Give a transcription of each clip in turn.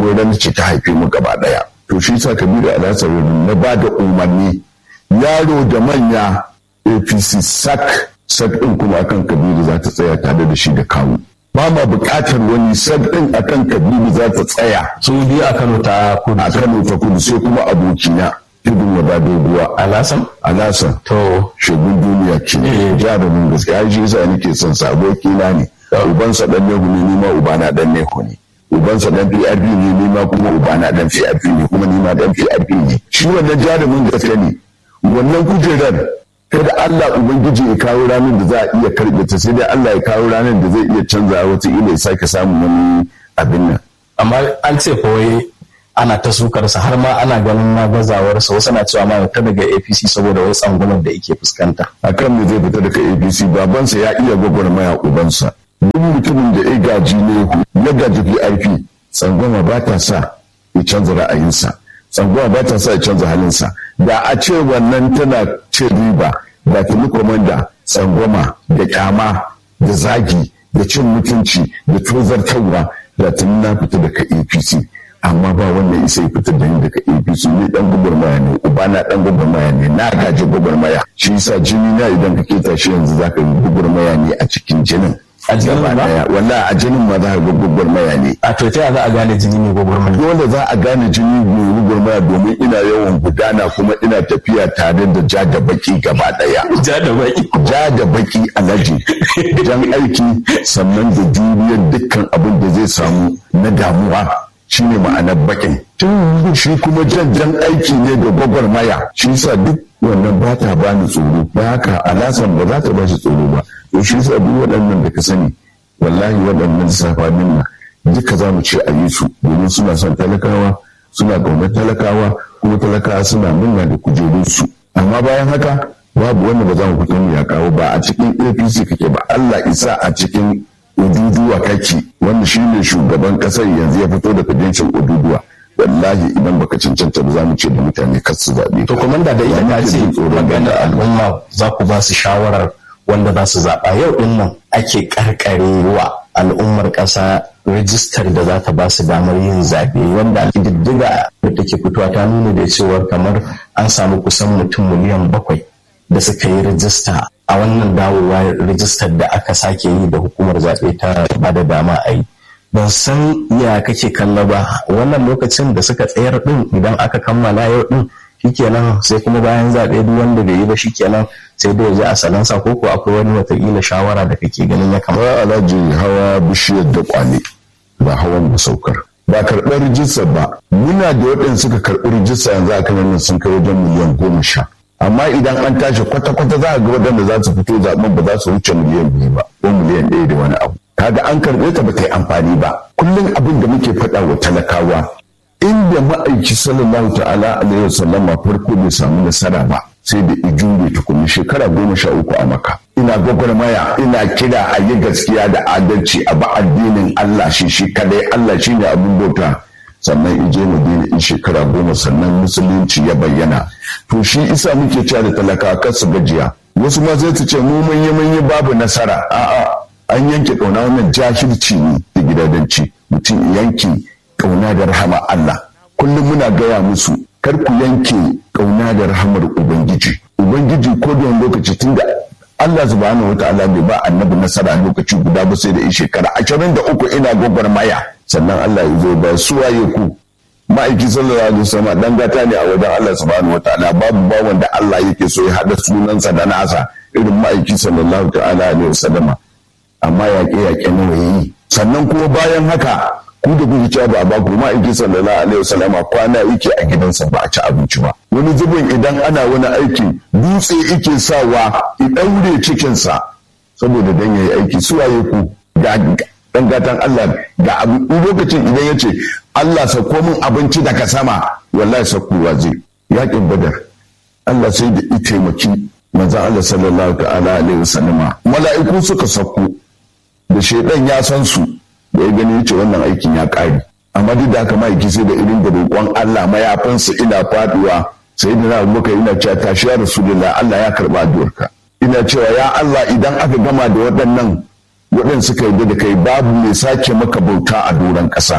dogon ran ce ta haife mu gaba daya to shi sa kabiru alhassan na ba da umarni yaro da manya apc sak sak ɗin kuma akan kabiru za ta tsaya tare da shi da kawu ba ma buƙatar wani sak ɗin akan kabiru za ta tsaya su biyu a kano ta kudu a kano ta kudu sai kuma abokina tudun ya ba doguwa alasan alasan to shagun duniya ke Eh. jarumin gaskiya shi yasa nake son sa abokina ne ubansa dan nehu ne ni ma ubana dan nehu ne ubansa dan PRP ne ni ma kuma ubana dan PRP ne kuma ni ma dan PRP ne shi wannan jarumin gaskiya ne wannan kujerar kada Allah ubangiji ya kawo ranar da za a iya karbe ta sai dai Allah ya kawo ranar da zai iya canza wata ila ya sake samun wani abin nan amma an ce fa wai ana ta sukarsa har ma ana ganin na gazawarsa wasu na cewa ma ta daga apc saboda wai tsangunan da yake fuskanta akan me zai fita daga abc babansa ya iya gwagwarmaya ubansa duk mutumin da ya gaji ne ya gaji prp tsangwama ba ta sa ya canza ra'ayinsa tsangwama ba ta sa ya canza halinsa da a ce wannan tana ce riba da tuni komanda tsangwama da kyama da zagi da cin mutunci da tozartarwa da tuni na fita daga apc amma ba wanda isa ya fitar da ni daga apc ne dan gwagwarmaya ne uba na dan gwagwarmaya ne na gaji gwagwarmaya shi yasa jini na idan ka keta shi yanzu zaka yi gwagwarmaya ne a cikin jinin A jinin Gaba ba? daya. wallahi a jinin ma za ka ga gwagwarmaya ne a to ta za a gane jini ne gwagwarmaya dole za a gane jini mai gwagwarmaya domin ina yawan gudana kuma ina tafiya tare da ja da baki gaba daya ja da baki ja da baki alaji jan aiki sannan da juriyar dukkan abin da zai samu na damuwa shine ma'anar bakin tun shi kuma jan jan aiki ne da gwagwarmaya shi yasa duk wannan ba ta bani tsoro ba haka alasan ba za ta ba shi tsoro ba to shi yasa duk waɗannan da ka sani wallahi waɗannan safanin nan duka za mu ce a yi su domin suna son talakawa suna ƙaunar talakawa kuma talakawa suna murna da kujerunsu amma bayan haka babu wanda ba za mu fito mu ya kawo ba a cikin apc kake ba allah isa a cikin ududuwa kake wanda shi ne shugaban kasar yanzu ya fito da kudincin ududuwa wallahi idan baka cancanta ba za mu ce da mutane kar su zaɓe to komanda da ita Ba ta muke ce jin tsoron magana da Allah. al'umma za ku ba su shawarar wanda za su zaɓa yau din nan ake karkarewa al'ummar ƙasa rijistar da za ta ba su damar yin zaɓe wanda diddiga da take fitowa ta nuna da cewar kamar an samu kusan mutum miliyan bakwai da suka yi rijista a wannan dawowa rijistar da aka sake yi da hukumar zaɓe ta ba da dama a yi ban san ya kake kalla ba wannan lokacin da suka tsayar din idan aka kammala yau din shikenan sai kuma bayan zaɓe duk wanda bai yi ba shikenan sai dai ya ji a salansa ko ko akwai wani watakila shawara da kake ganin ya kamata ba alhaji hawa bishiyar da kwane ba hawan da saukar ba karɓar rijistar ba muna da waɗanda suka karɓi rijista yanzu a kan nan sun kai wajen miliyan goma sha amma idan an tashi kwata-kwata za a ga waɗanda za su fito zaɓen ba za su wuce miliyan biyu ba ko miliyan ɗaya da wani abu kaga an karɓe ta ba ta yi amfani ba kullum abin da muke faɗa wa talakawa inda ma'aiki sallallahu ta'ala alaihi wasallam a farko bai samu nasara ba sai da ijure tukuni shekara goma sha uku a maka ina gwagwarmaya ina kira a yi gaskiya da adalci a ba addinin Allah shi shi kadai Allah shi ne abin bauta sannan ije madina in shekara goma sannan musulunci ya bayyana to shi isa muke cewa da talakawa kar su gajiya wasu ma zai su ce mu manye manye babu nasara a'a an yanke kauna wannan jahilci ne da gidadanci mutum yanke kauna da rahama Allah kullum muna gaya musu kar ku yanke kauna da rahamar ubangiji ubangiji ko da wani lokaci tunda Allah subhanahu wa ta'ala bai ba annabi nasara lokaci guda ba sai da in shekara ashirin da uku ina gwagwarmaya sannan Allah ya zo ba su waye ku ma'aiki sallallahu alaihi wasallam dan gata ne a wajen Allah subhanahu wa ta'ala babu ba wanda Allah yake so ya hada sunansa da nasa irin ma'aiki sallallahu ta'ala alaihi wasallama amma yaƙe-yaƙe nawa yayi sannan kuma bayan haka ku da kuke cewa ba a baku ma aiki sallallahu alaihi wasallama kwana yake a gidansa ba a ci abinci ba wani zubin idan ana wani aiki dutse yake sawa ya daure cikinsa saboda dan yayi aiki su waye ku ga dan gatan Allah ga abu lokacin idan yace Allah sako min abinci daga sama wallahi sakowa zai yakin badar Allah sai da ya taimaki manzon Allah sallallahu ta'ala alaihi wasallama mala'iku suka sako da shaidan ya san su da ya gani yace wannan aikin ya ƙare amma duk da haka ma'aiki sai da irin da roƙon Allah mayafinsa ina faduwa sai da na muka ina cewa tashi ya rasulullah Allah ya karba addu'arka ina cewa ya Allah idan aka gama da waɗannan waɗanda suka yi da kai babu mai sake maka bauta a doron ƙasa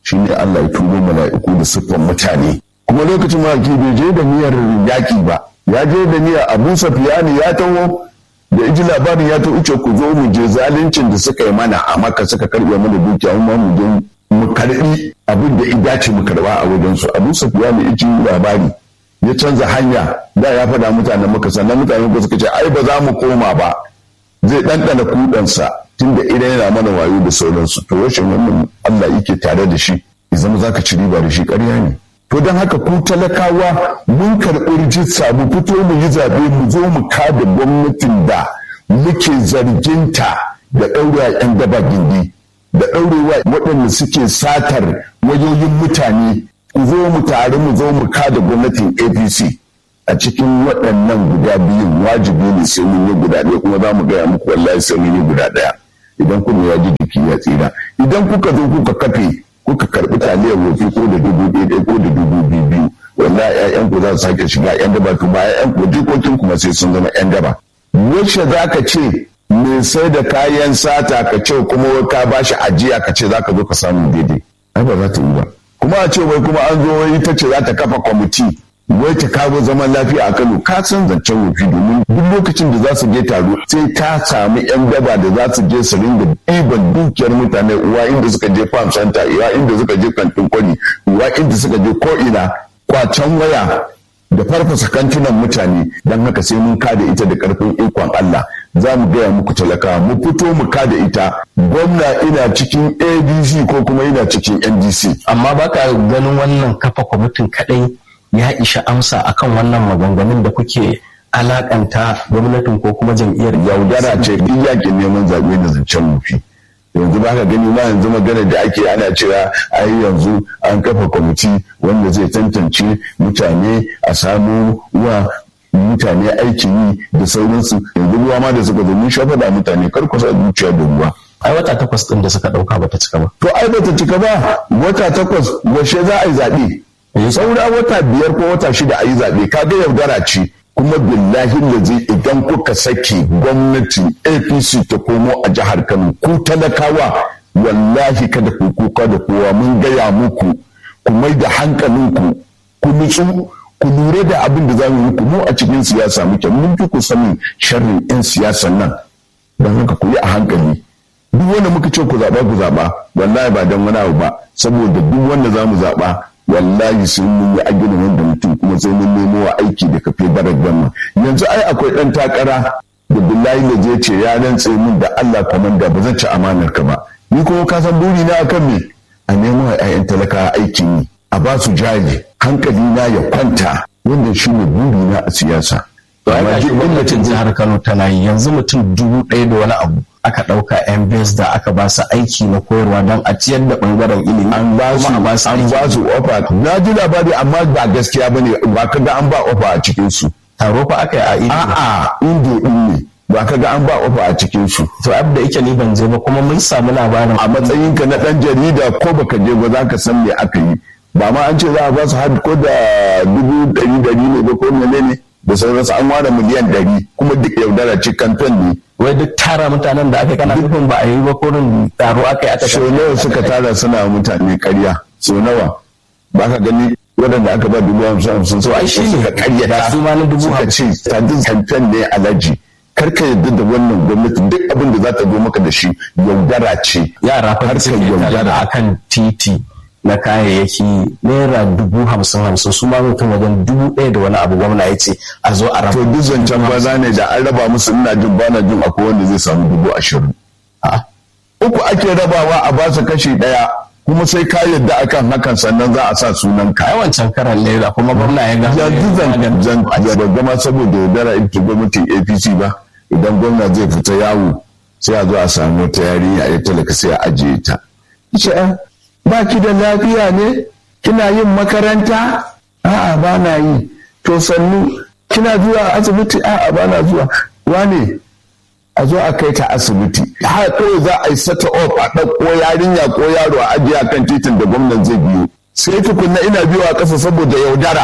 shine Allah ya turo mala'iku da siffan mutane kuma lokacin maki bai je da niyyar yaƙi ba ya je da niyyar Abu Sufyan ya taho da iji labarin ya ta wuce ku zo mu je zaluncin da suka yi mana a maka suka karɓe mana dukiya mu mu je mu karɓi abin da ya dace mu karɓa a wajen su Abu Sufyan ya ji labari ya canza hanya da ya faɗa mutanen maka sannan mutanen ku suka ce ai ba za mu koma ba zai ɗanɗana kuɗansa tunda idan yana mana wayo da sauransu to rashin wannan Allah yake tare da shi ya zama zaka ci riba da shi ƙarya ne to don haka ku talakawa mun karɓi rijista mu fito mu yi zaɓe mu zo mu kada gwamnatin da muke zarginta da ɗaura 'yan daba gindi da ɗaurewa waɗanda suke satar wayoyin mutane ku zo mu tare mu zo mu kada gwamnatin apc a cikin waɗannan guda biyun wajibi ne sai mun yi guda ɗaya kuma za mu gaya muku wallahi sai mun yi guda ɗaya idan kuma ya ji jiki ya tsira idan kuka zo kuka kafe kuka karɓi taliyar wofi ko da dubu ɗaya ko da dubu biyu biyu wallahi ƴaƴan ku za su sake shiga ƴan daba to ba ƴaƴan ku jikokin kuma sai sun zama ƴan daba wacce za ka ce mai sai da kayan sata ka ce kuma ka bashi ajiya ka ce za ka zo ka samu daidai ai ba za ta yi ba kuma a ce wai kuma an zo wai ita ce za ta kafa kwamiti wai ta kawo zaman lafiya a Kano ka san zancen wofi domin duk lokacin da za su je taro sai ta sami yan daba da za su je su ringa ɗiban dukiyar mutane uwa inda suka je farm center uwa inda suka je kantin kwari uwa inda suka je ko'ina kwacen waya da farfasa kantunan mutane don haka sai mun kada ita da karfin ikon Allah za mu gaya muku talaka mu fito mu kada ita gwamna ina cikin adc ko kuma ina cikin ndc amma baka ganin wannan kafa kwamitin kadai ya isha amsa akan wannan maganganun da kuke alakanta gwamnatin ko kuma jam'iyyar yaudara ce duk yakin neman zaɓe da zancen mufi yanzu ba ka gani ma yanzu magana da ake ana cewa ai yanzu an kafa kwamiti wanda zai tantance mutane a samu wa mutane aikin yi da sauransu yanzu ruwa ma da suka zo mun shafa da mutane kar ku sa zuciya da ruwa ai wata takwas din da suka dauka bata cika ba to ai bata cika ba wata takwas washe za a yi zaɓe saura wata biyar ko wata shida a yi zaɓe kaga yaudara ce kuma billahi lazi idan kuka sake gwamnatin apc ta komo a jihar kano ku talakawa wallahi kada ku kuka da kowa mun gaya muku ku mai da hankalinku ku nutsu ku lura da abin da za mu muku mu a cikin siyasa muke mun fi ku sanin sharrin 'yan siyasan nan don haka ku yi a hankali duk wanda muka ce ku zaɓa ku zaɓa wallahi ba don wani abu ba saboda duk wanda za mu zaɓa wallahi sai mun yi agreement da mutum kuma sai mun nemo wa aiki da kafe barar gama yanzu ai akwai dan takara da billahi da je ce ya rantse min da Allah komanda ba zan ci amanar ka ba ni kuma ka san buri na akan me a nemo wa ƴaƴan talaka aikin yi a ba su jari hankali na ya kwanta wanda shi ne buri na a siyasa to ai ga gwamnatin jihar Kano tana yi yanzu mutum dubu ɗaya da wani abu aka ɗauka yan da aka ba su aiki na koyarwa don a ciyar da ɓangaren ilimi an ba su an ba su ofa na ji labari amma ba gaskiya bane ba ka ga an ba ofa a cikin su taro fa aka yi a ido a'a indo din ne ba ka ga an ba ofa a cikin su to ab da yake ni ban je ba kuma mun samu labarin a matsayin ka na dan jarida ko baka je ba za ka san me aka yi ba ma an ce za a ba su har ko da dubu ɗari ɗari ne ba ko menene da sauransu an ware miliyan ɗari kuma duk yaudara ce kanton ne wai duk tara mutanen da aka kana nufin ba a yi ba kurin taro aka yi aka so nawa suka tara suna mutane karya so nawa ba ka gani waɗanda aka ba dubu hamsin hamsin to ai shi ne suka karya da su ma na dubu suka ce sadin kanton ne alaji kar ka yarda da wannan gwamnati duk abin da za ta zo maka da shi yaudara ce yara fa harkar suke yaudara tara akan titi na kayayyaki naira dubu hamsin hamsin su ma mutum wajen dubu ɗaya da wani abu gwamna ya ce a zo a to raba duk zancen banza ne da an raba musu ina jin bana jin akwai wanda zai samu dubu ashirin A'a. uku ake rabawa a basu kashi ɗaya kuma sai ka yarda akan hakan sannan za a sa sunan ka ai wancan karan naira kuma gwamna ya ga yanzu zan zan zan gama saboda yaudara ita gwamnatin apc ba idan gwamna zai fita yawo sai a zo a samu wata yarinya ya talaka sai a ajiye ta ce ba ki da lafiya ne kina yin makaranta a'a ba na yi to sannu kina zuwa asibiti a'a ba na zuwa wane a zo a kai ta asibiti har kawai za a yi sata off a ɗauko yarinya ko yaro a ajiye kan titin da gwamnan zai biyo sai tukunna ina biyo a ƙasa saboda yaudara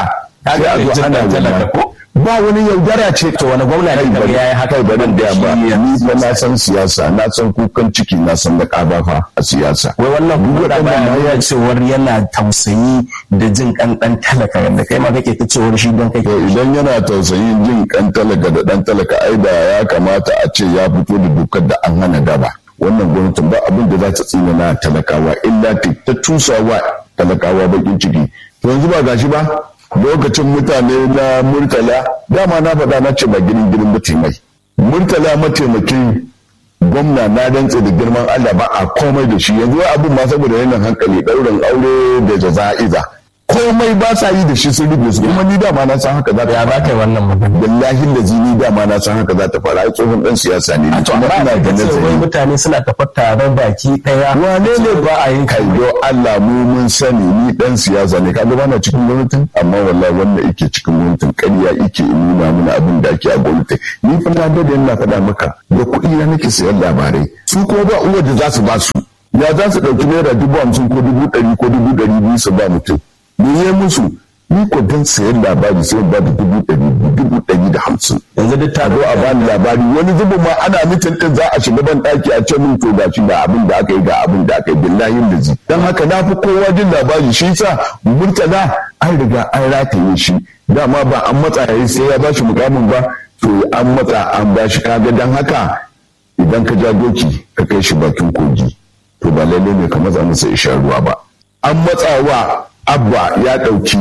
sai a zo ana talaka ko ba wani yaudara ce to wani gwamna ne kaga yayi haka kai bari da ba ni fa na san siyasa na san kukan ciki na san da ƙabafa a siyasa wai wannan gwamna ba ya cewar yana tausayi da jin kan dan talaka da kai ma kake ta cewar shi don kake idan yana tausayin jin kan talaka da dan talaka ai da ya kamata a ce ya fito da dokar da an hana daba wannan gwamnatin ba abin da za ta tsina na talakawa illa ta tusawa talakawa bakin ciki to yanzu ba gashi ba lokacin mutane na murtala dama na faɗa na ce ba girin girin ba mai murtala mataimakin gwamna na dantse da girman Allah ba a komai da shi yanzu abin ma saboda yanayin hankali ɗaurin aure da jaza'iza komai ba sa yi da shi sun rufe su kuma ni dama na san haka za ta ya ba kai wannan magana billahi da zini dama na san haka za ta fara ai tsohon dan siyasa ne to amma ina da nazari mutane suna tafa taron baki daya wane ne ba a yin kaido Allah mu mun sani ni dan siyasa ne kaga bana cikin gwamnatin amma wallahi wanda yake cikin gwamnatin ƙarya yake nuna mana abin da ake a gwamnati ni fa na da yana faɗa maka da kuɗi na nake sayan labarai su ko ba uwa da za su ba su ya za su ɗauki naira dubu hamsin ko dubu ɗari ko dubu ɗari biyu su ba mutum me ya musu ni ko dan sayan labari sai ba da dubu ɗari dubu ɗari da hamsin yanzu duk ta zo a bani labari wani zubin ma ana mitin din za a shiga ban ɗaki a ce min to gashi ga abin da aka yi ga abin da aka yi billahi da zi dan haka na fi kowa jin labari shi sa murtala an riga an rataye shi dama ba an matsa yayi sai ya bashi mukamin ba to an matsa an bashi kaga dan haka idan ka ja doki ka kai shi bakin kogi to ba lalle ne ka matsa masa isha ruwa ba an matsawa abba ya ɗauki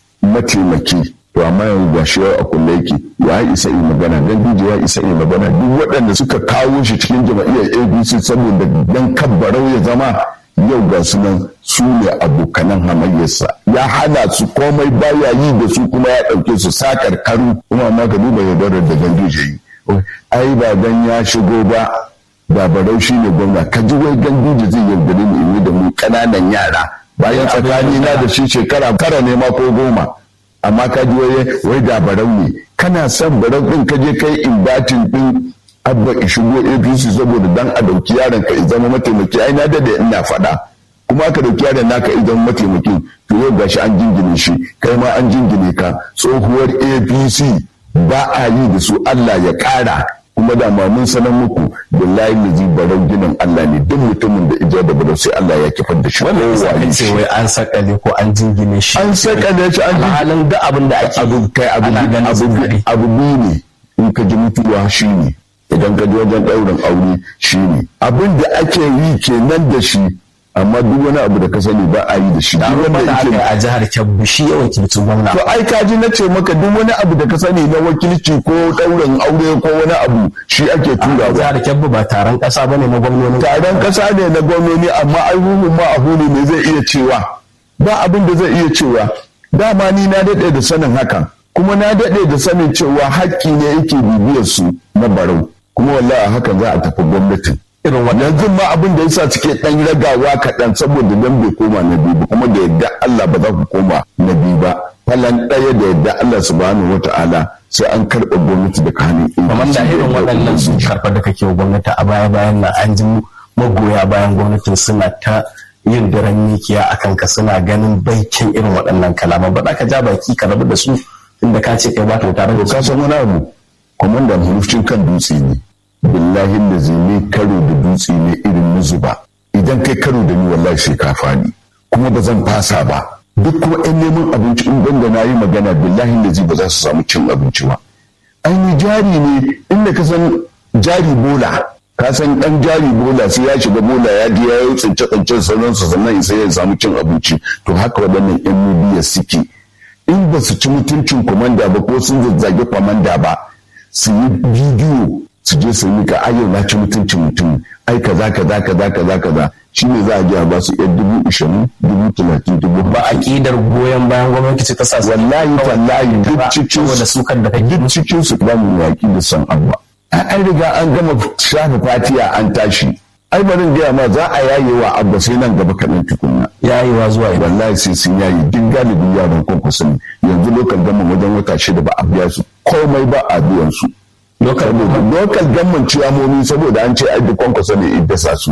mataimaki to amma yanzu ga shi a kulle yake ya isa yi magana dan dije ya isa yi magana duk waɗanda suka kawo shi cikin jama'iyyar abc saboda dan kabbarau ya zama yau ga su nan su ne abokanan hamayyarsa ya hana su komai baya yi da su kuma ya ɗauke su sakar karu kuma amma ka duba yaudarar da ganduje yi ai ba dan ya shigo ba da barau shi ne gwamna ka ji wai ganduje zai yaudare mu da mu ƙananan yara bayan tsakani na da shi shekara tara ne ma ko goma amma ka ji wai wai da barau ne kana son barau din ka je kai inbatin din abba shigo APC saboda dan a dauki yaron ka zama mataimaki ai na da ina faɗa kuma aka dauki yaron naka idan mataimakin to yau gashi an jingine shi kai ma an jingine ka tsohuwar APC ba a yi da su Allah ya ƙara kuma da ma mun sanar muku billahi lazi barau ginin Allah ne duk mutumin da ija da barau sai Allah ya kifar da shi wannan yasa ka ce wai an sakale ko an jingine shi an sakale shi an halin da abin da ake abu kai abu abu abu ne in ka ji mutuwa shi ne idan ka ji wajen ɗaurin aure shi ne abin da ake yi kenan da shi amma duk wani abu da ka sani ba a yi da shi duk wanda yake a jihar Kebbi shi ya wakilci gwamna to ai kaji na ce maka duk wani abu da ka sani na wakilci ko ɗaurin aure ko wani abu shi ake tura ba jihar Kebbi ba taron ƙasa bane na gwamnoni taron ƙasa ne na gwamnoni amma ai huhun ma a hulu ne zai iya cewa ba abin da zai iya cewa dama ni na daɗe da sanin hakan kuma na daɗe da sanin cewa haƙƙi ne yake bibiyar su na barau kuma wallahi hakan za a tafi gwamnatin irin wannan yanzu ma abin da yasa suke dan ragawa kaɗan saboda dan bai koma na biyu kuma da yadda Allah ba za ku koma na biyu ba falan ɗaya da yadda Allah subhanahu wata'ala sai an karɓa gwamnati daga hannun kamar da irin waɗannan su karɓar da kake gwamnati a baya bayan nan an ji magoya bayan gwamnatin suna ta yin daren mikiya a kanka suna ganin baikin irin waɗannan kalaman ba za ka ja baki ka rabu da su inda ka ce kai ba ta tare da ka san wani abu kwamandan hurufcin kan dutse ne billahi da zai ne karo da dutse ne irin muzuba idan kai karo da ni wallahi sai ka fani kuma ba zan fasa ba duk kuma yan neman abinci in banda na yi magana billahi da zai ba za su samu cin abinci ba ainihin jari ne inda ka san jari bola ka san dan jari bola sai ya shiga bola ya je ya yi tsince tsince sauransu sannan sai ya samu cin abinci to haka waɗannan yan midiya suke in ba su ci mutuncin kwamanda ba ko sun zazzage kwamanda ba su yi bidiyo su je su yi ka ayyau na ci mutuncin mutum ai kaza kaza kaza kaza kaza shi ne za a je a ba su yan dubu ishirin dubu talatin dubu ba aƙidar goyon bayan gwamnati ce ta sa su wallahi tallahi duk cikin da sukan da kake duk cikin su ba mu yaƙi da san abuwa an riga an gama shafa fatiya an tashi ai barin gaya ma za a yaye wa abba sai nan gaba kaɗan tukunna yayewa zuwa idan wallahi sai sun yayi duk galibin yaran kwankwaso ne yanzu lokal gama wajen wata shida ba a biya su komai ba a biyan su lokal gamman ciyamomi saboda an ce ai duk kwankwaso ne iddasa su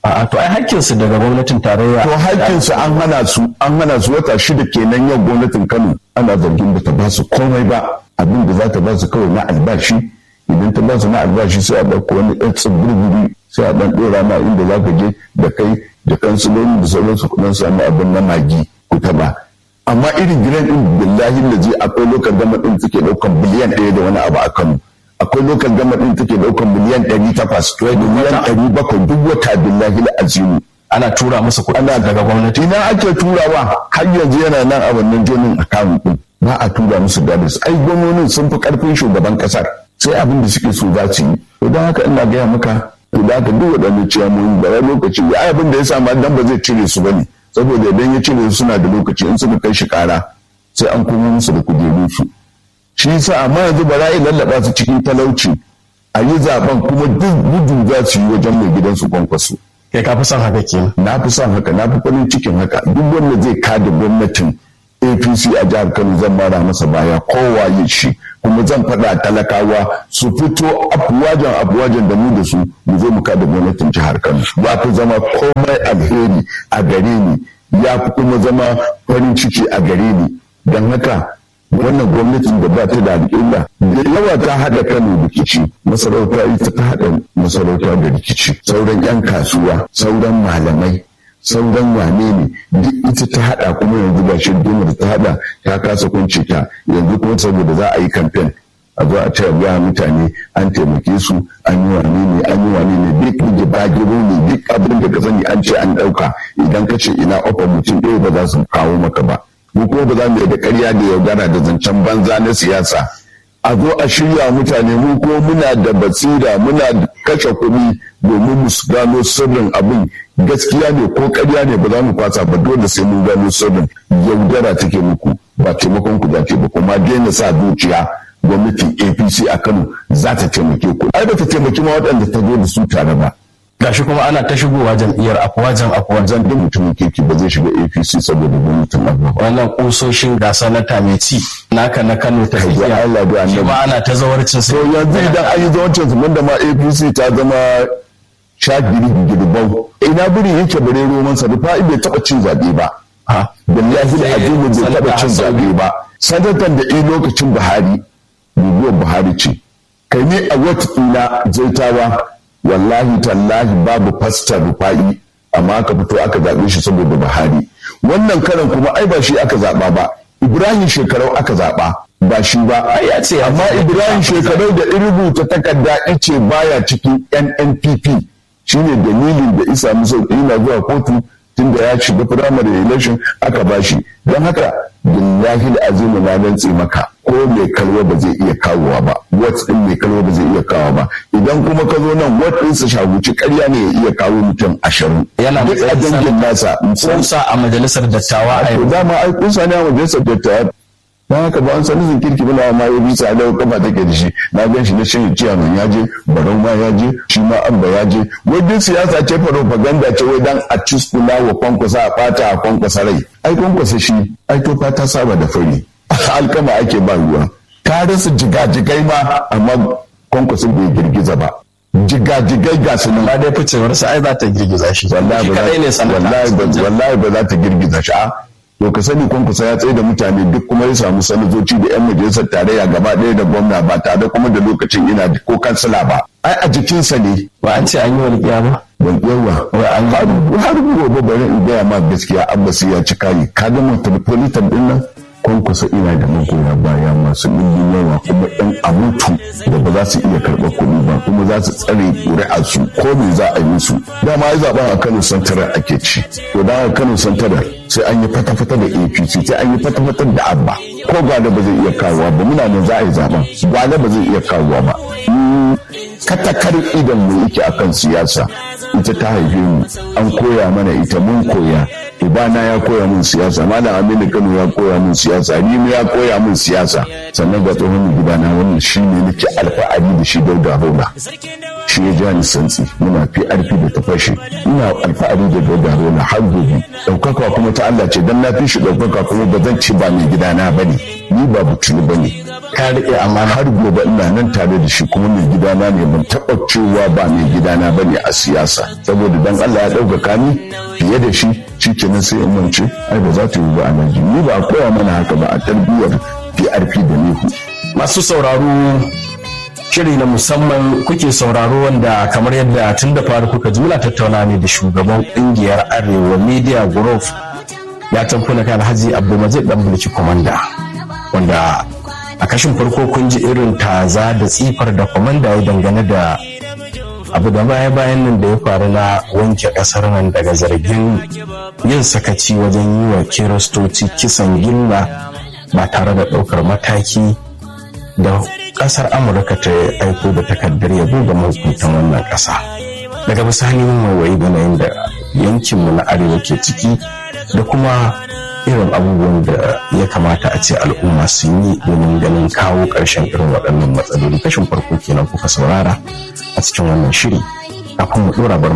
A'a to ai hakkinsu daga gwamnatin tarayya. to hakkinsu an hana su an hana su wata shida kenan yau gwamnatin Kano ana zargin da ta ba su komai ba abin da za ta ba su kawai na albashi idan ta ba su na albashi sai a ɗauko wani ɗan tsibirbiri sai a ɗan ɗora ma inda za ka je da kai da kansiloli da sauransu kuɗin sami abin na magi ku taɓa amma irin gidan ɗin billahi da zai akwai lokal gama ɗin suke ɗaukan biliyan ɗaya da wani abu a Kano akwai lokal gama ɗin take ɗaukan miliyan ɗari takwas miliyan ɗari bakwai duk wata billahi azimu Ana tura musu kuɗi daga gwamnati. ina ake turawa har yanzu yana nan a wannan jonin account ɗin ba a tura musu gadis ai gwamnonin sun fi ƙarfin shugaban ƙasar sai abin da suke so za su yi to don haka ina gaya maka to da haka duk waɗannan ciyamomi da wani lokaci ya abin da ya samu dan ba zai cire su bane saboda idan ya cire su suna da lokaci in suka kai shi ƙara sai an komo musu da kujerun su shi yasa amma yanzu ba za a lallaba su cikin talauci a yi zaben kuma duk gudu za su yi wajen mai gidansu kwankwaso Kai ka fi son haka kenan. na fi son haka na fi farin cikin haka duk wanda zai kada gwamnatin apc a jihar kano zan mara masa baya kowa ya shi kuma zan faɗa talakawa su fito afuwajen afuwajen da mu da su mu zo mu kada gwamnatin jihar kano ya fi zama komai alheri a gare ni ya fi kuma zama farin ciki a gare ni don haka wannan gwamnatin da ba ta da alƙilla da yawa ta haɗa kano rikici masarauta ita ta haɗa masarauta da rikici sauran 'yan kasuwa sauran malamai sauran wane ne duk ita ta haɗa kuma yanzu ba shi da ta haɗa ta kasa kunce ta yanzu kuma saboda za a yi kamfen a zo a ce ga mutane an taimake su an yi wane ne an yi wane ne duk da bagiro ne duk abin da ka sani an ce an ɗauka idan ka ce ina ofa mutum ɗaya ba za su kawo maka ba mu kuma ba za mu da ƙarya da yaudara da zancen banza na siyasa a zo a shirya mutane mu kuma muna da basira muna kashe kuɗi domin mu gano sirrin abin gaskiya ne ko ƙarya ne ba za mu fasa ba dole sai mun gano sirrin yaudara take muku ba taimakon ku dace ba kuma daina sa zuciya gwamnatin apc a kano za ta taimake ku ai ba ta taimaki ma waɗanda ta zo da su tare ba Gashi kuma ana ta shigowa jam'iyyar afuwajen afuwajen. zan duk mutumin kirki ba zai shiga apc saboda gwamnatin abuwa Wannan kusoshin gasa na tameci naka na Kano ta ya tafiya. Allah da Shi annabi ma ana ta zawarcin su. to yanzu idan an yi zawancin su da ma apc ta zama shagiri girbau ina biri yake bare roman sa rufa bai taba cin zabe ba Ha. billahi da azimu bai Sanata taba cin Hassan. zabe ba sanatan da i lokacin buhari guguwar buhari ce kai ne a wata ina zaitawa wallahi tallahi babu fastar rufa'i amma aka fito aka zaɓe shi saboda buhari wannan karan kuma ai ba shi aka zaɓa ba ibrahim shekarau aka zaɓa ba shi ba Ai ya ce amma ibrahim shekarau da in rubuta takarda ice baya cikin nnpp shine dalilin da isa musu yana zuwa kotu tunda ya shiga firamare election aka bashi don haka billahi azimu na rantse maka ko mai kalwa ba zai iya kawowa ba wat din mai kalwa ba zai iya kawo ba idan kuma ka zo nan wat din sa shaguci ƙarya ne ya iya kawo mutum ashirin Yana duk a matsayin dangin nasa musamman Kusa a majalisar dattawa a to yau. dama ai kun sani a majalisar dattawa don haka ba an sani zin kirki bana ma ya bisa da kafa take da shi na gan shi na shirin ciyaman ya je barau ma ya je shi ma abba ya je wajen siyasa ce propaganda ce wai dan a ciskula wa kwankwasa a fata a kwankwasa rai ai kwankwasa shi ai to fata saba da fari alkama ake ba ruwa ka rasa jigajigai ma amma kwankwasa bai girgiza ba jigajigai ga su nan Ba dai ficewar sa ai za ta girgiza shi. wallahi Shi ba kadai ne za- sanata. wallahi ba wallahi ba za ta girgiza shi a to ka sani kwankwasa ya tsaye da mutane duk kuma ya samu sanatoci da yan majalisar tarayya gaba ɗaya da gwamna ba tare kuma da lokacin ina da ko kansila ba ai a jikinsa ne Ba an ce an yi walƙiya ba. ban yawa har har gobe bari in gaya ma gaskiya abbasi ya ci kayi ka ga metropolitan din nan kwankwasa ina da magoya baya masu ɗimbin yawa kuma ɗan abutu da ba za su iya karɓar kuɗi ba kuma za su tsare ƙuri'arsu ko me za a yi musu dama ya zaɓen a kano santara ake ci to da a kano santara sai an yi fata-fata da apc sai an yi fata-fata da abba ko gwada ba zai iya kawowa ba muna nan za a yi zaɓen gwada ba zai iya kawowa ba Mm, katakar idan mu yake akan siyasa ita ta haife mu an koya mana ita mun koya ibana ya koya min siyasa malam aminu kano ya koya min siyasa ni ya koya min siyasa sannan ga tsohon gidana wannan shi ne nake alfa'ari da shi dauda rola shi ya ja ni santsi muna fi arfi da ta fashe ina alfa'ari da dauda rola har gobe ɗaukaka kuma ta Allah ce dan na fi shi ɗaukaka kuma ba zan ci ba mai gidana ba ne ni ba butulu ba ne ka riƙe amana har gobe ina nan tare da shi kuma mai gidana ne ban taɓa cewa ba mai gidana ba ne a siyasa saboda dan Allah ya ɗaukaka ni fiye da shi shikenan sai in mance ai ba za ta yi ba a nan ni ba a koya mana haka ba a tarbiyyar PRP da Nehu masu sauraro shiri na musamman kuke sauraro wanda kamar yadda tun da fari kuka ji muna tattauna ne da shugaban kungiyar arewa media group ya tamfuna kan alhaji abdulmajid dan bulki komanda wanda a kashin farko kun ji irin taza da tsifar da komanda ya dangane da abu da baya bayan nan da ya faru na wanke kasar nan daga zargin yin sakaci wajen yi wa kiristoci kisan gilla ba tare da ɗaukar mataki da kasar amurka ta aiko da takardar yabo ga mahukuntan wannan kasa daga bisani waiwayi yanayin da yankinmu na arewa ke ciki da kuma irin abubuwan da ya kamata a ce al'umma sun yi domin ganin kawo ƙarshen irin waɗannan matsaloli kashin farko kenan kuka saurara a cikin wannan shiri kafin mu ɗora bar